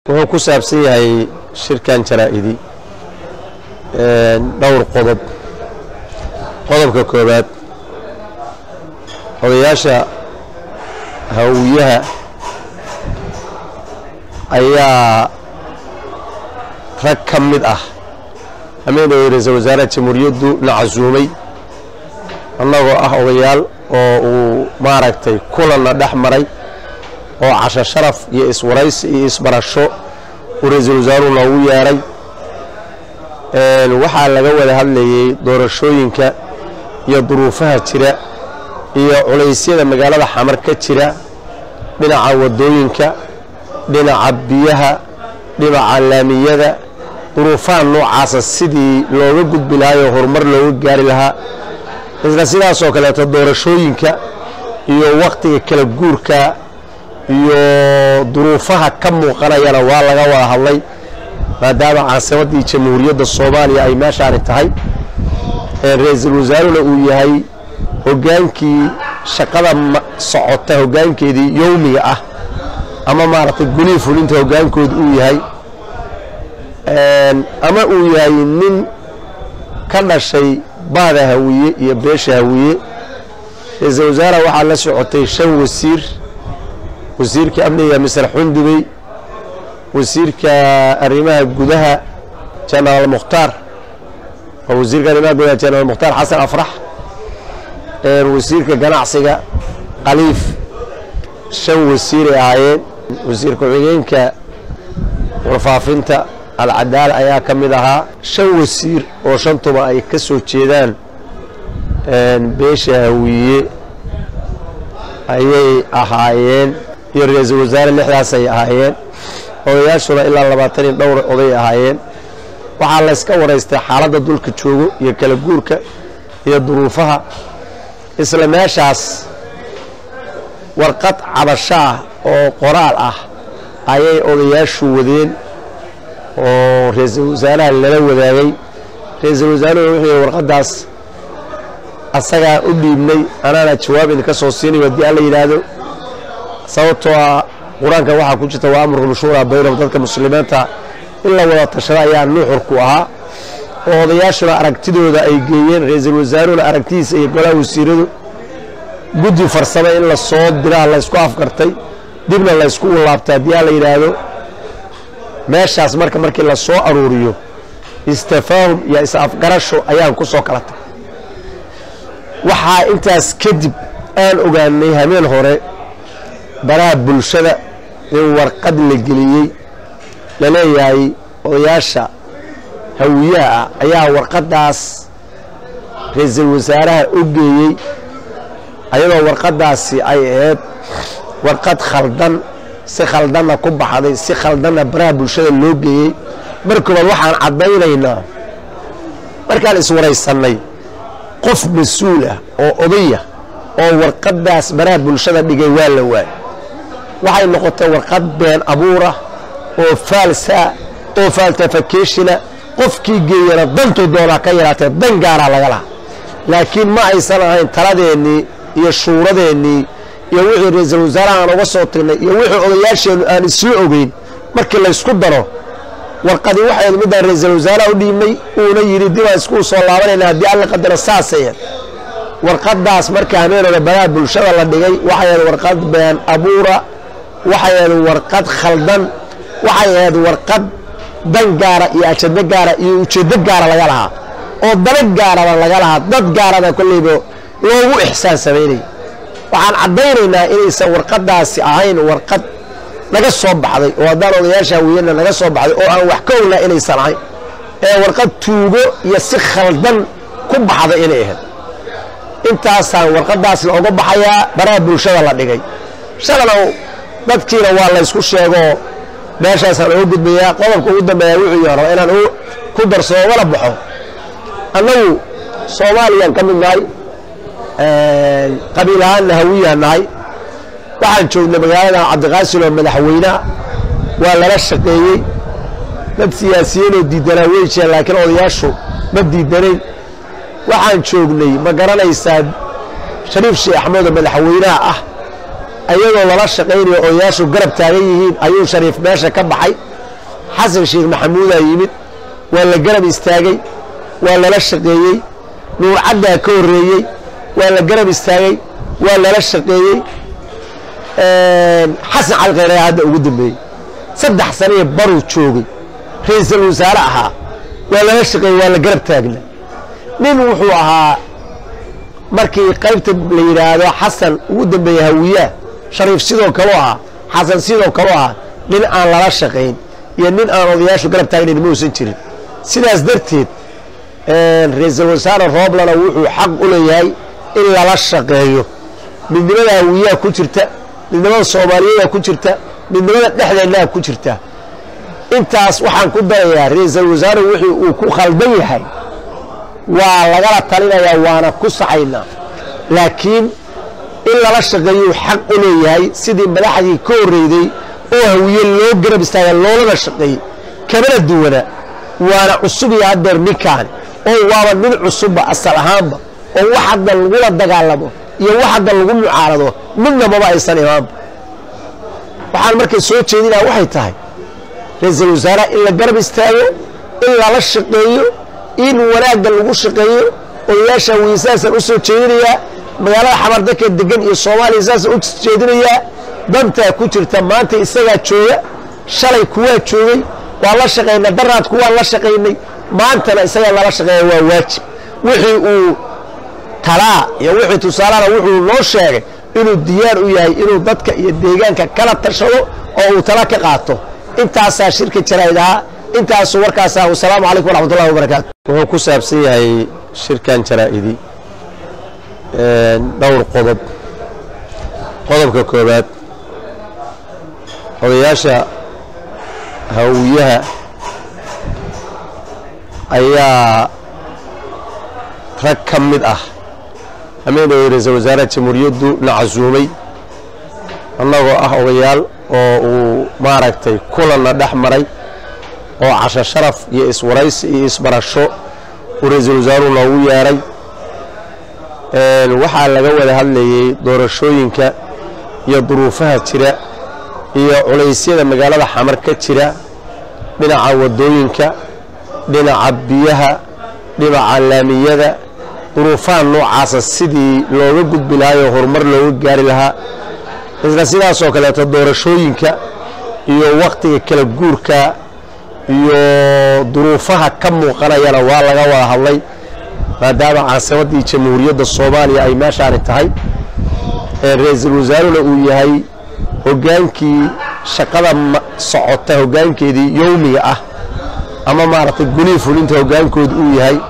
wuxuu ku saabsan yahay shirkan jaraa'idi dhowr qodob qodobka koowaad odayaasha hawiyaha ayaa rag ka mid ah hameenay ra-iisul wasaaraha jamhuuriyaddu la casuumay annagoo ah odayaal oo uu maaragtay kulanna dhex maray oo casho sharaf iyo iswaraysi iyo isbarasho uu ra-iisul wasaaruhu noogu yeedhay waxaa laga wada hadlayey doorashooyinka iyo duruufaha jira iyo culaysyada magaalada xamar ka jira dhinaca waddooyinka dhinaca biyaha dhinaca laamiyada duruufaha noocaasa sidii looga gudbi lahaayoo horumar looga gaari lahaa isla sidaasoo kaleeto doorashooyinka iyo wakhtiga kala guurka iyo duruufaha ka muuqanayana waa laga wada hadlay maadaama caasimaddii jamhuuriyadda soomaaliya ay meeshaani tahay ra-iisul wasaaruna uu yahay hoggaankii shaqada socota hoggaankeedii yowmiga ah ama maaragtay gulii fulinta hoggaankooda uu yahay ama uu yahay nin ka dhashay bahda hawiye iyo beesha hawiye ra-iisul wasaaraha waxaa la socotay shan wasiir wasiirka amniga misar xundubey wasiirka arrimaha gudaha jenaraal mukhtaar waa wasiirka arrimaha gudaha jenaraal mukhtaar xasan afrax wasiirka ganacsiga khaliif shan wasiiray ahaayeen wasiir ku-xigeenka warfaafinta alcadaala ayaa ka mid ahaa shan wasiir oo shantuba ay ka soo jeedaan beesha hawiye ayay ahaayeen iyo ra-iisul wasaare lixdaas ay ahaayeen odayaashuna ilaa labaatan iyo dhowr oday ahaayeen waxaa layska waraystay xaaladda dulka joogo iyo kala guurka iyo duruufaha isla meeshaas warqad cabasho ah oo qoraal ah ayay odayaashu wadeen oo ra-iisul wasaaraha lala wadaagay ra-iisul wasaaruhu wuxuu yihi warqaddaas asagaa u dhiibnay anaana jawaab idinka soo siinayo haddii alla yidhaahdo sababtoo ah qur-aanka waxaa ku jirta waa amrukum shuuraa baynahum dadka muslimiinta in la wada tashada ayaa nuuxurku ahaa oo odayaashuna aragtidooda ay geeyeen ra-iisul wasaaruhuna aragtidiisa iyo golaha wasiiradu guddi farsamo in la soo diraa laysku afkartay dibna laysku ulaabtay haddii alla yidhaahdo meeshaas marka markii la soo aruuriyo istafaahum iyo is-afgarasho ayaan ku soo kala tagay waxaa intaas kadib aan ogaanay habeen hore baraha bulshada in warqad la geliyey la leeyahay odayaasha hawiyaha ah ayaa warqaddaas ra-iisul wasaaraha u geeyey ayadoo warqaddaasi ay ahayd warqad khaldan si khaldanna ku baxday si khaldanna baraha bulshada loo geeyey markoobaad waxaan caddaynaynaa markaan iswaraysannay qof mas-uul ah oo odaya oo warqaddaas baraha bulshada dhigay waa la waay waxay noqotay warqad been abuura oo faalsaa oo faaltafakeshina qofkii geeyana dantuu doonaa ka yaraatee dan gaaraa laga lahaa laakiin ma aysan ahayn taladeennii iyo shuuradeennii iyo wixii ra-iisul wasaaraha aan uga soo tagnay iyo wixii odayaasheennu aan isla ogeyn markii laysku daro warqadii waxayd midaan ra-iisul wasaaraha u dhiibnay uuna yidhi dibaan iskuu soo laabanayna haddii alla qadaro saasaya warqaddaas marka hameenooda baraha bulshada la dhigay waxay ahayd warqad been abuura waxay ahayd warqad khaldan waxay ahayd warqad dan gaara iyo ajado gaara iyo ujeeddo gaara laga lahaa oo dana gaaraba laga lahaa dad gaaraba kolleyba loogu ixsaan samaynaya waxaan caddaynaynaa inaysan warqaddaasi ahayn warqad naga soo baxday oo haddaan odayaasha hawiyana naga soo baxday oo aan wax ka ognaa inaysan ahayn ee warqad tuugo iyo si khaldan ku baxday inay ahayd intaasaan warqaddaas looga baxayaa baraha bulshada la dhigay shalanow dadkiina waa laysku sheegoo meeshaasaan uga gudbayaa qodobka ugu dambeeya wuxuu yahay raba inaan ku darsoo wala baxo annagu soomaaliyaan ka mid nahay qabiil ahaanna hawiyaan nahay waxaan joognay magaalada cabdiqaasin oo madaxweyneha waa lala shaqeeyey dad siyaasiyiinoo diidanaa wey jireen laakiin odayaashu ma diidanayn waxaan joognay ma garanaysaa shariif sheekh axmedoo madaxweynaha ah ayadoo lala shaqaynayo odayaashu garab taagan yihiin ayuu shariif meesha ka baxay xasan sheekh maxamuudaa yimid waa la garab istaagay waa lala shaqeeyey nuur caddaa ka horreeyey waa la garab istaagay waa lala shaqeeyey xasan cali khayre hadda ugu dambeeyey saddex sanee baruu joogay ra-iisul wasaare ahaa waa lala shaqeeyey waa la garab taagna nin wuxuu ahaa markii qaybta la yidhaahdo xasan ugu dambeeyey hawiyaa shariif sidoo kaleu ahaa xasan sidoo kaleu ahaa nin aan lala shaqayn iyo nin aan odayaashu garab taagnayn ma uusan jirin sidaas darteed ra-iisul wasaare rooblana wuxuu xaq u leeyahay in lala shaqeeyo midnimada hawiyaa ku jirta midnimada soomaaliyadaa ku jirta midnimada dhexdeennaa ku jirta intaas waxaan ku darayaa ra-iisul wasaare wixii uu ku khaldan yahay waa lagala talinayaa waana ku saxaynaa laakiin in lala shaqeeyuu xaq u leeyahay sidii madaxdii ka horreyday oo hawiye loo garab istaaga loolana shaqeeyey kamana duwana waana cusub iyo haddeer ninkaani oo waaba nin cusubba asal ahaanba oo wax hadda lagula dagaalamo iyo wax hadda lagu mucaarado midna maba aysan imaanba waxaan markay soo jeedinaa waxay tahay ra-iisul wasaaraha in la garab istaago in lala shaqeeyo in wanaagga lagu shaqeeyo odayaasha hawiye saasaan u soo jeedinayaa magaalada xamardaka degan iyo soomaaliya saasaan u jeedinayaa dantaa ku jirta maanta isagaa jooga shalay kuwaa joogay waa la shaqaynay daraad kuwaan la shaqaynay maantana isagaa lala shaqeeya waa waajib wixii uu talaa iyo wixii tusaalana wuxuu noo sheegay inuu diyaar u yahay inuu dadka iyo deegaanka kala tashado oo uu tala ka qaato intaasaa shirka jaraa'id ahaa intaasu warkaasa wasalaamu calaykum waraxmatullahi wabarakaatu wuxuu ku saabsan yahay shirkan jaraa'idi dhowr qodob qodobka koobaad odayaasha hawiyaha ayaa rag ka mid ah ameenay ra-iisul wasaaraha jamhuuriyaddu na casuumay annagoo ah odayaal oo uu maaragtay kulanna dhex maray oo casho sharaf iyo iswaraysi iyo isbarasho uu ra-iisul wasaaruhu noogu yeedhay waxaa laga wada hadlayey doorashooyinka iyo duruufaha jira iyo culaysyada magaalada xamar ka jira dhinaca waddooyinka dhinaca biyaha dhinaca laamiyada duruufaha noocaasa sidii looga gudbi lahaayoo horumar looga gaari lahaa isla sidaasoo kaleeto doorashooyinka iyo wakhtiga kala guurka iyo duruufaha ka muuqanayana waa laga wada hadlay maadaama caasimaddii jamhuuriyadda soomaaliya ay meeshaani tahay ra-iisul wasaaruna uu yahay hoggaankii shaqada socota hoggaankeedii yowmiga ah ama maaragtay gulii fulinta hoggaankooda uu yahay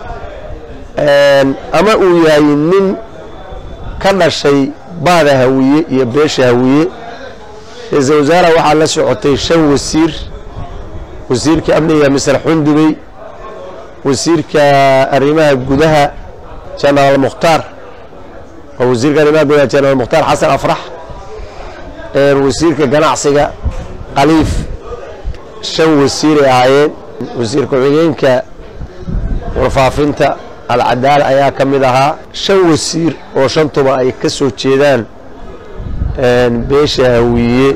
ama uu yahay nin ka dhashay baada hawiye iyo beesha hawiye ra-iisul wasaaraha waxaa la socotay shan wasiir wasiirka amniga misar xundubey wasiirka arrimaha gudaha jenaraal mukhtaar oo wasiirka arrimaha gudaha jenaraal mukhtaar xasan afrax wasiirka ganacsiga khaliif shan wasiiray ahaayeen wasiir ku-xigeenka warfaafinta alcadaala ayaa ka mid ahaa shan wasiir oo shantuba ay ka soo jeedaan beesha hawiye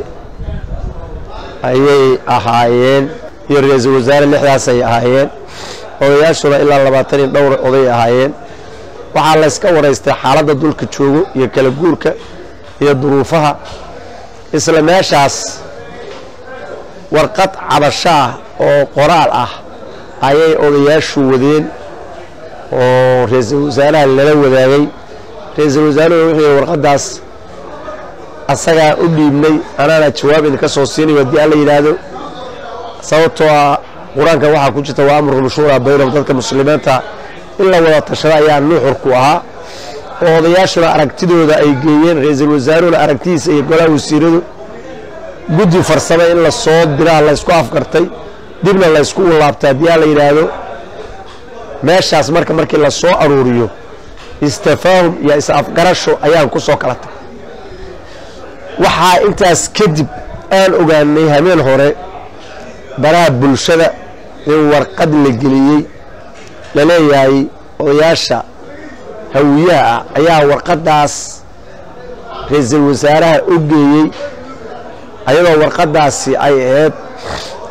ayay ahaayeen iyo ra-iisul wasaare lixdaas ay ahaayeen odayaashuna ilaa labaatan iyo dhowr oday ahaayeen waxaa layska waraystay xaaladda dulka joogo iyo kala guurka iyo duruufaha isla meeshaas warqad cabasho ah oo qoraal ah ayay odayaashu wadeen oo ra-iisul wasaaraha lala wadaagay ra-iisul wasaaruhu wuxuu warqaddaas asagaa u dhiibnay anaana jawaab idinka soo siinayo haddii alla yidhaahdo sababtoo ah qur-aanka waxaa ku jirta waa amruhum shuuraa baynahum dadka muslimiinta in la wada tashada ayaa nuuxurku ahaa oo odayaashuna aragtidooda ay geeyeen ra-iisul wasaaruhuna aragtidiisa iyo golaha wasiiradu guddi farsame in la soo diraha laysku afkartay dibna laysku laabtay haddii alla yidhaahdo meeshaas marka markii la soo aruuriyo istafaahum iyo is-afgarasho ayaan ku soo kala tagay waxaa intaas kadib aan ogaanay habeen hore baraha bulshada in warqad la geliyey la leeyahay odayaasha hawiyaha ah ayaa warqaddaas ra-iisul wasaaraha u geeyey ayadoo warqaddaasi ay ahayd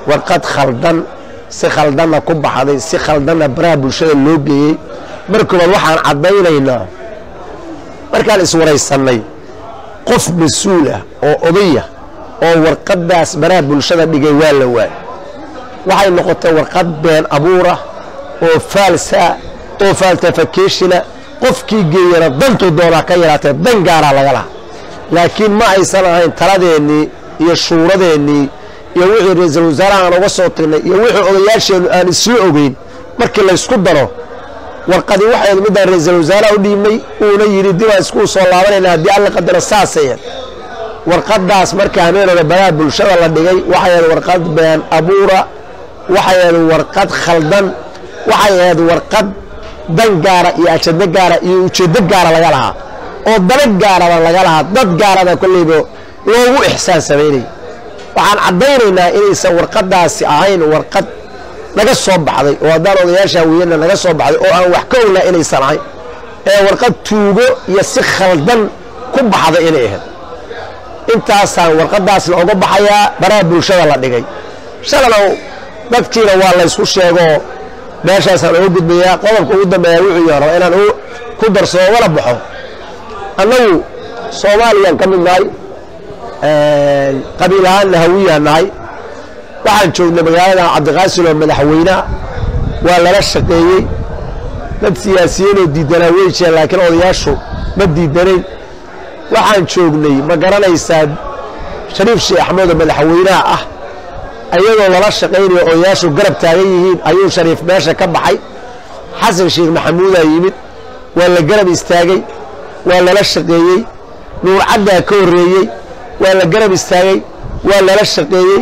warqad khaldan si khaldanna ku baxday si khaldanna baraha bulshada loo geeyey markoobaad waxaan caddaynaynaa markaan iswaraysannay qof mas-uul ah oo odaya oo warqaddaas baraha bulshada dhigay waa la waay waxay noqotay warqad been abuura oo faalsa oo faaltafakeshina qofkii geeyana dantuu doonaa ka yaraatee dan gaaraa laga lahaa laakiin ma aysan ahayn taladeennii iyo shuuradeennii iyo wixii ra-iisul wasaaraha aan uga soo tagnay iyo wixii odayaasheennu aan isla ogeyn markii laysku daro warqadii waxayd midaan ra-iisul wasaaraha u dhiibnay uuna yidhi dibaa iskuu soo laabanayna haddii alla qadaro saasaya warqaddaas marka hameenooda baraha bulshada la dhigay waxay ahayd warqad been abuura waxay ahayd warqad khaldan waxay ahayd warqad dan gaara iyo ajado gaara iyo ujeeddo gaara laga lahaa oo dana gaaraba laga lahaa dad gaaraba kolleyba loogu ixsaan samaynaya waxaan caddaynaynaa inaysan warqaddaasi ahayn warqad naga soo baxday oo haddaan odayaasha hawiyana naga soo baxday oo aan wax ka ognaa inaysan ahayn ee warqad tuugo iyo si khaldan ku baxday inay ahayd intaasaan warqaddaasna oga baxayaa baraha bulshada la dhigay shalalow dadkiina waa laysku sheegoo meeshaasaan uga gudbayaa qodobka ugu dambeeya wuxuu yahay raba inaan ku darsoo wala baxo annagu soomaaliyaan ka mid nahay qabiil ahaanna hawiyaan nahay waxaan joognay magaalada cabdiqaasil oo madaxweynaha waa lala shaqeeyey dad siyaasiyiinoo diidanaa wey jireen laakiin odayaashu ma diidanayn waxaan joognay ma garanaysaa shariif sheekh axmed oo madaxweynaha ah ayadoo lala shaqaynayo odayaashu garab taagan yihiin ayuu shariif meesha ka baxay xasan sheekh maxamuudaa yimid waa la garab istaagay waa lala shaqeeyey nuur caddaa ka horreeyey waa la garab istaagay waa lala shaqeeyey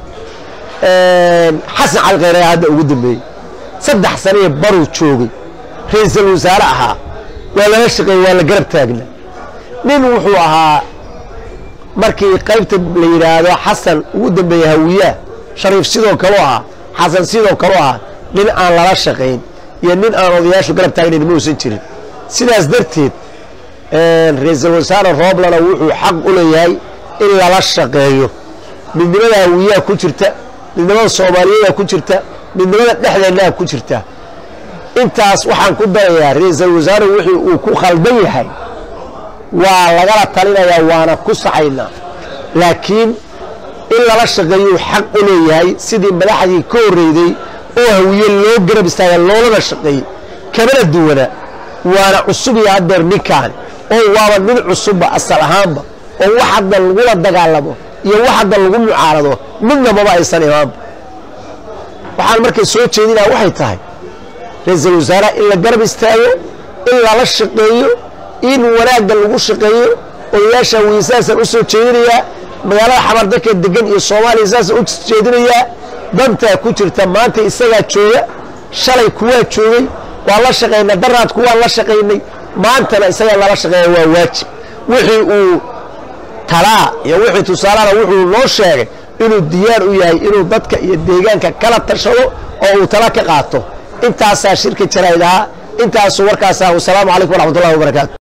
xasan cali khayraa hadda ugu dambeeyey saddex sanee baruu joogay ra-iisul wasaare ahaa waa lala shaqeeyey waa la garab taagna nin wuxuu ahaa markii qaybta la yidhaahdo xasan ugu dambeeyey hawiyaa shariif sidoo kaleu ahaa xasan sidoo kaleu ahaa nin aan lala shaqayn iyo nin aan odayaashu garab taagnayn ma uusan jirin sidaas darteed ra-iisul wasaare rooblana wuxuu xaq u leeyahay in lala shaqeeyo midnimada hawiyaa ku jirta midnimada soomaaliyadaa ku jirta midnimada dhexdeennaa ku jirta intaas waxaan ku darayaa ra-iisul wasaare wixii uu ku khaldan yahay waa lagala talinayaa waana ku saxaynaa laakiin in lala shaqeeyuu xaq u leeyahay sidii madaxdii ka horreyday oo hawiye loo garab istaaga loolana shaqeeyey kamana duwana waana cusub iyo haddeer ninkaani oo waaba nin cusubba asal ahaanba oo wax hadda lagula dagaalamo iyo wax hadda lagu mucaarado midnababa aysan imaanba waxaan markay soo jeedinaa waxay tahay ra-iisul wasaaraha in la garab istaago in lala shaqeeyo in wanaagga lagu shaqeeyo odayaasha hawiye saasaan u soo jeedinayaa magaalada xamardaka degan iyo soomaaliya saasaan u jeedinayaa dantaa ku jirta maanta isagaa jooga shalay kuwaa joogay waa la shaqaynay daraad kuwaan la shaqaynay maantana isagaa lala shaqeeya waa waajib wixii uu talaa iyo wixii tusaalana wuxuu noo sheegay inuu diyaar u yahay inuu dadka iyo deegaanka kala tashado oo uu tala ka qaato intaasaa shirka jarayd ahaa intaasu warkaas ah wasalaamu calaykum waraxmat ullahi wabarakaatu